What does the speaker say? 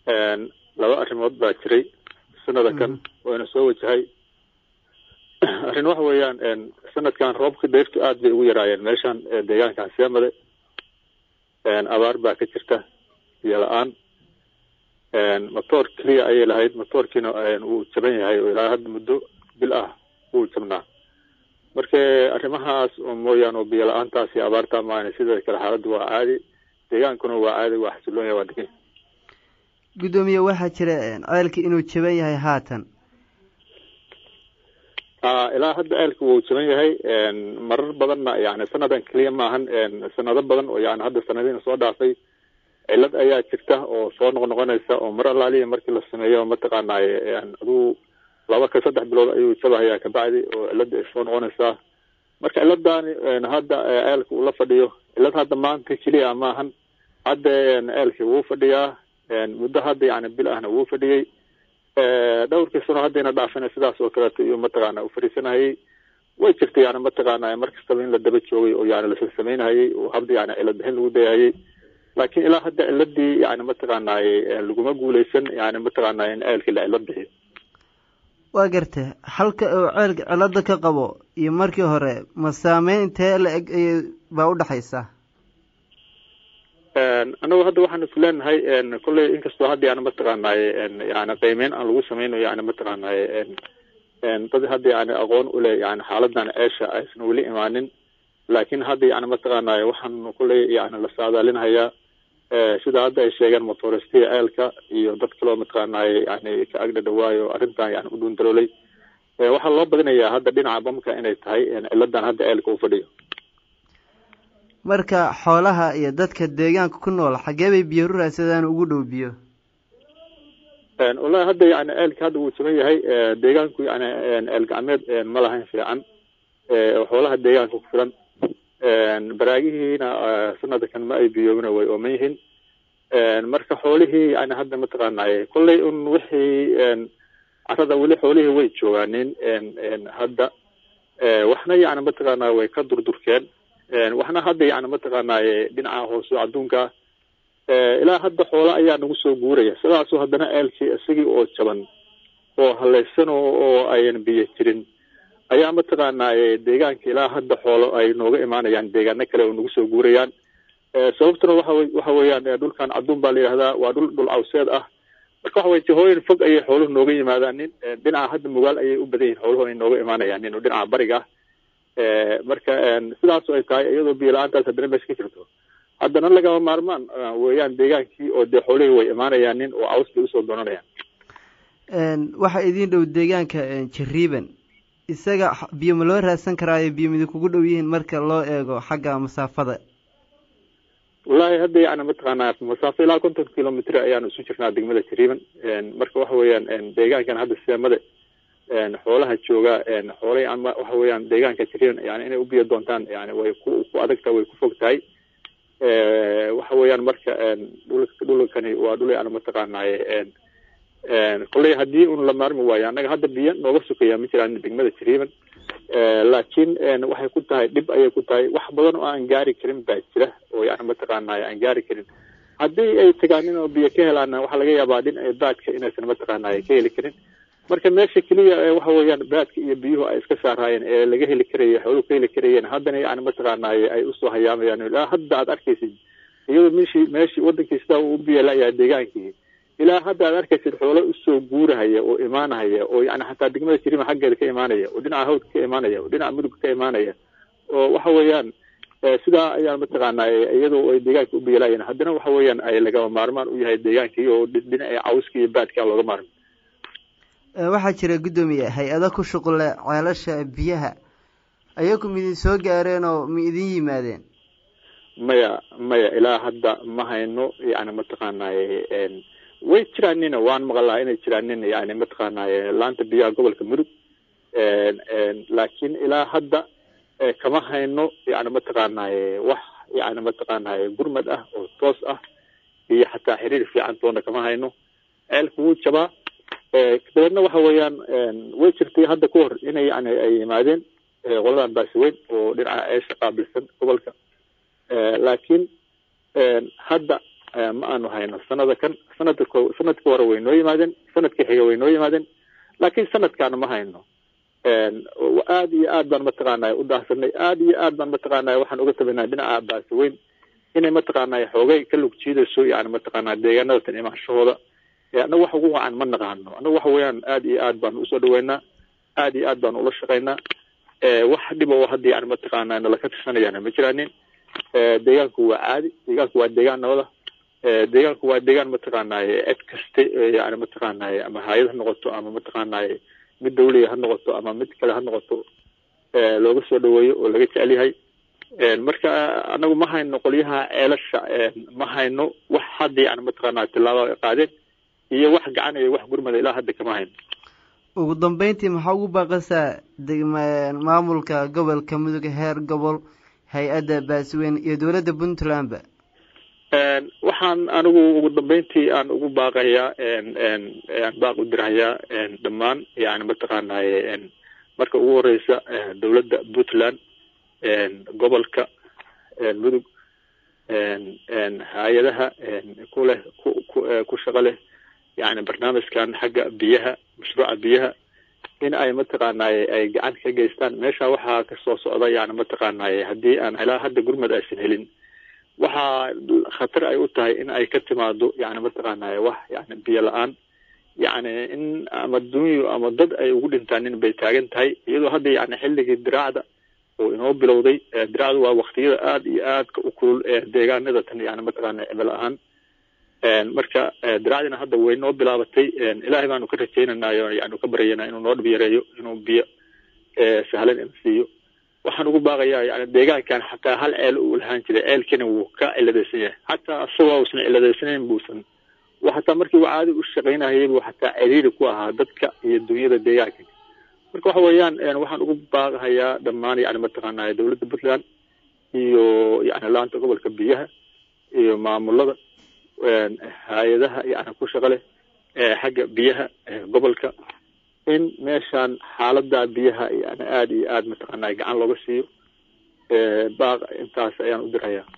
laba arrimood baa jiray sanada kan wayna soo wajahay arrin waxa weeyaan sanadkan roobka deyrtu aad bay ugu yaraayeen meeshan deegaankan seemade abaar baa ka jirta biyo la-aan motoor keliya ayay lahayd motoorkiina wuu jaban yahay oo ilaa hadda muddo bil ah wuu jabnaa marka arrimahaas mooyaan oo biyo la-aantaas iyo abaarta maana sida kale xaaladdu waa caadi deegaankuna waa caadi waa xasiloon yahay waa degan guddoomiye waxaa jira ceelka inuu jaban yahay haatan ilaa hadda ceelka wuu jaban yahay marar badanna yani sanadan keliya maahan sanado badan oo yani hadda sanadiina soo dhaafay cilad ayaa jirta oo soo noqnoqonaysa oo mar allaaliya markii la sameeyo mataqaanaaye aduu laba ka saddex bilood ayuu jabahayaa kabacdi oo cilada ay soo noqonaysaa marka ciladaani hadda ceelka uu la fadhiyo cilad hadda maanta keliya maahan hadda ceelkii wuu fadhiyaa muddo hadda yani bil ahna wuu fadhiyey dhowrkii sano haddayna dhaafina sidaas oo kaleeto iyo mataqaana u fadhiisanahayay way jirta yani mataqaana mar kastaba in la daba joogay oo yani lasa samaynahayay oo habda yani cilad bixin lagu dayahayay laakiin ilaa hadda ciladii yani mataqaanaaye laguma guuleysan yani mataqaanay in ceelkii la cilad bixiyo waa garta halka uu ceelka cilada ka qabo iyo markii hore ma saameyn intee la eg baa udhexaysa anagu hadda waxaan isku leenahay kolley inkastoo hadda yani mataqaanaaye yani qiimeyn aan lagu sameyno yani mataqaanaaye dad hadda yani aqoon ule yani xaaladan ceesha aysan weli imaanin laakiin hadda yani mataqaanaaye waxaan kolley yani la saadaalinhayaa sida hadda ay sheegeen motoristiya ceelka iyo dad kaloo mataqaanaaye yani ka agdha dhawaayo arrintan yani u dhuundaroolay waxaa loo badinayaa hadda dhinaca bamka inay tahay ciladan hadda ceelka u fadhiyo marka xoolaha iyo dadka deegaanka ku nool xagee bay biyo ruraadsadaan ugu dhow biyo wallahi hadda yani ceelka hadda wuu jaban yahay deegaanku yani ceel gacmeed ma lahayn fiican xoolaha deegaanka ku filan baraagihiina sanadkan ma ay biyoobina way ooman yihiin marka xoolihii yani hadda mataqaanaaye kolley un wixii carada weli xoolihii way joogaanin hadda waxna yani mataqaanaa way ka durdurkeen waxna hadda yani mataqaanaaye dhinaca hoose adduunka ilaa hadda xoolo ayaa nagu soo guuraya sidaasoo haddana ceelkii isagii oo jaban oo halaysan oo ayan biyo jirin ayaa mataqaanaaye deegaanka ilaa hadda xoolo ay nooga imaanayaan deegaano kale oo nagu soo guurayaan sababtuna waxa waxa weeyaan dhulkan cadduun baa la yidhahdaa waa dhul dhul cawseed ah marka waxa weye jihooyin fog ayay xooluhu nooga yimaadaanin dhinaca hadda mugaal ayay u badan yihin xooluhu ay nooga imaanayaanin oo dhinaca bariga ah marka sidaasoo ay tahay iyadoo biyo la-aantaas haddana meesha ka jirto haddana lagama maarmaan weeyaan deegaankii oo dee xoolihii way imaanayaanin oo caws bay usoo doonanayaan waxaa idiin dhow deegaanka jariiban isaga biyo ma loo raadsan karaayo biyo midi kugu dhow yihiin marka loo eego xagga masaafada wallahi hadda yani mataqaanaa masaafo ilaa konton kilomitr ayaanu isu jirnaa degmada jariiban marka waxa weeyaan deegaankan hadda seemade xoolaha jooga xoolay ama waxa weeyaan deegaanka jariiban yani inay u biyo doontaan yani way ku ku adagtahay way ku fog tahay waxa weeyaan marka dhul dhulkani waa dhul yani mataqaanaaye kolley haddii un la maarmi waayo annaga hadda biyo nooga sukaya ma jiraan degmada jariiban laakiin waxay ku tahay dhib ayay ku tahay wax badan oo aan gaari karin baa jira oo yani mataqaanaaye aan gaari karin haddii ay tagaanin oo biyo ka helaana waxaa laga yaabaa dhinaca baadka inaysan mataqaanaaye ka heli karin marka meesha keliya waxa weeyaan baadka iyo biyuhu ay iska saaraayeen ee laga heli karaya xooluhu ka heli karayeen haddana yani mataqaanaaye ay usoo hayaamayaan ilaa hadda aad arkaysid iyadoo meshii meeshii wadankii sidaa uu biyo la-yahay deegaankii ilaa hadda aad arkaysid xoolo usoo guurahaya oo imaanahaya oo yani xataa degmada jiriima xaggeeda ka imaanaya oo dhinaca hawdka ka imaanaya oo dhinaca mudugga ka imaanaya oo waxa weeyaan sidaa ayaan mataqaanaaye iyadoo ay deegaanka u biyolayeen haddana waxa weeyaan ay lagama maarmaan u yahay deegaankii oo dhinaca cawska iyo baadka looga maarmi waxaa jira guddoomiye hay-ado ku shuqule ceelasha biyaha ayagu ma idin soo gaareen oo ma idin yimaadeen maya maya ilaa hadda ma hayno yani mataqaanaaye way jiraanina waan maqlaa inay jiraanin yani mataqaanaaye laanta biyaha gobolka mudug laakiin ilaa hadda kama hayno yani mataqaanaaye wax yani mataqaanaaye gurmad ah oo toos ah iyo xataa xiriir fiican toona kama hayno ceelka wuu jabaa dabeedna waxa weeyaan way jirtay hadda ka hor inay yani ay yimaadeen qoladan baasiweyn oo dhinaca ceesha qaabilsan gobolka laakiin hadda ma aanu hayno sanada kan sanada ko sanadka hore way noo yimaadeen sanadkii xiga way noo yimaadeen laakiin sanadkaana ma hayno aada iyo aad baan mataqaanay u daahsanay aada iyo aad baan mataqaanay waxaan uga tabanay dhinaca baasi weyn inay mataqaanay xoogay ka lug jiidayso yani mataqaanaa deegaanada tan imaanshahooda annaga wax ugu wacan ma naqaano annaga waxa weeyaan aada iyo aad baanu usoo dhaweynaa aada iyo aad baanu ula shaqaynaa wax dhib oo hadda yani mataqaanaa nala ka tirsanayana ma jiraanin deegaanku waa caadi deegaanku waa deegaan nabada deegaanku waa deegaan mataqaanaaye cid kaste yani mataqaanaaye ama hay-ad ha noqoto ama mataqaanaaye mid dawliya ha noqoto ama mid kale ha noqoto looga soo dhaweeyo oo laga jecel yahay marka anagu ma hayno qolyaha ceelasha ma hayno wax hadda yani mataqaanaa tilaaba ay qaadeen iyo wax gacanaya wax gurmada ilaa hadda kama hayno ugu dambeyntii maxaa ugu baaqaysaa maamulka gobolka mudug heer gobol hay-adda baasweyn iyo dowladda puntlandba waxaan anigu ugu dambeyntii aan ugu baaqayaa aan baaq u dirahayaa dhammaan yani mataqaanaaye marka ugu horeysa dowladda puntland gobolka mudug hay-adaha ku leh ku shaqo leh yani barnaamijkan xagga biyaha mashruuca biyaha in ay mataqaanaaye ay gacan ka geystaan meesha waxaa kasoo socda yani mataqaanaaye haddii aan ilaa hadda gurmad aysan helin waxaa khatar ay u tahay in ay ka timaado yani mataqaanaaye wax yani biyo la-aan yani in ama dunyu ama dad ay ugu dhintaanin bay taagan tahay iyadoo hadda yani xilligii diraacda oo inoo bilowday diraacdu waa waktiyada aada iyo aadka u kulul ee deegaanada tan yani mataqaana cimil ahaan marka diraacdina hadda way noo bilaabatay ilaahay baanu ka rajaynanayo yani ka baryana inuu noo dhib yareeyo inuu biyo sahlan ina siiyo waxaan ugu baaqayaa yani deegaankan xataa hal ceel uu lahaan jiray ceelkina wuu ka ciladaysan yahay xataa isagoo usan ciladaysaneyn buusan xataa markii uu caadi u shaqaynayay buu xataa ciriiri ku ahaa dadka iyo dunyada deegaanka marka waxa weeyaan waxaan ugu baaqahayaa dhammaan yani mataqaanaa dowladda puntland iyo yani laanta gobolka biyaha iyo maamulada hay-adaha yani ku shaqo leh xagga biyaha gobolka in meeshaan xaalada biyaha yani aada iyo aada mataqaanaa gacan looga siiyo baaq intaas ayaan u dirhayaa